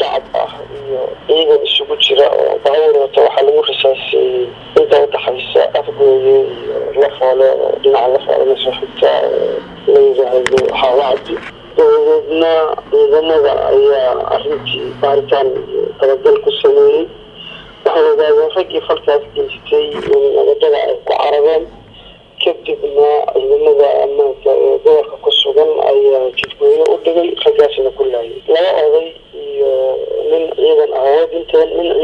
shacab ah iyo ciidan isugu jira oo baabuur wata waxaa lagu rasaaseeyey inta udhaxaysa afgooye iyo lafoole oo dhinaca lafoole lasoo xigta la yidhaahdo xawacdi dabadeedna ciidamada ayaa arrintii baaritaan iyo dabagal ku sameeyey waxay ogaadeen raggii falkaas geystay in nabadada ay ku carareen kadibna ciidamada ammaanka ee gobolka ku sugan ayaa jidgooyo u dhigay raggaasina ku laayay laba oday iyo nin ciidan ah way dhinteen nin